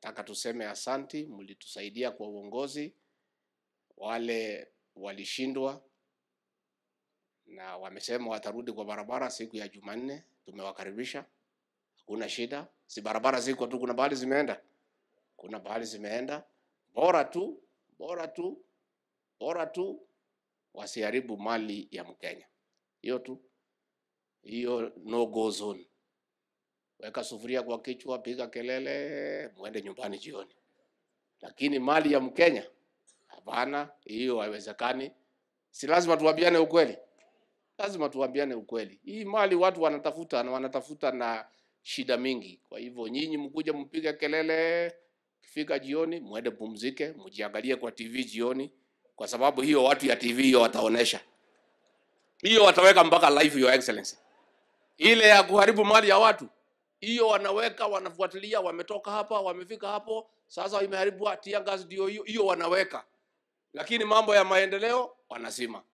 nataka tuseme asanti, mlitusaidia kwa uongozi. Wale walishindwa na wamesema watarudi kwa barabara siku ya Jumanne, tumewakaribisha, hakuna shida. Si barabara ziko tu, kuna bahali zimeenda, kuna bahali zimeenda. Bora tu, bora tu, bora tu wasiharibu mali ya Mkenya. Hiyo tu, hiyo no go zone. Weka sufuria kwa kichwa, piga kelele, mwende nyumbani jioni. Lakini mali ya Mkenya hapana, hiyo haiwezekani. Si lazima tuambiane ukweli, lazima tuambiane ukweli. Hii mali watu wanatafuta na wanatafuta na shida mingi. Kwa hivyo nyinyi mkuja mpige kelele, kifika jioni mwende pumzike, mjiangalie kwa TV jioni, kwa sababu hiyo watu ya TV hiyo wataonesha hiyo, wataweka mpaka live, your excellency. Ile ya kuharibu mali ya watu hiyo wanaweka, wanafuatilia, wametoka hapa, wamefika hapo, sasa imeharibu tear gas, ndio hiyo hiyo wanaweka, lakini mambo ya maendeleo wanazima.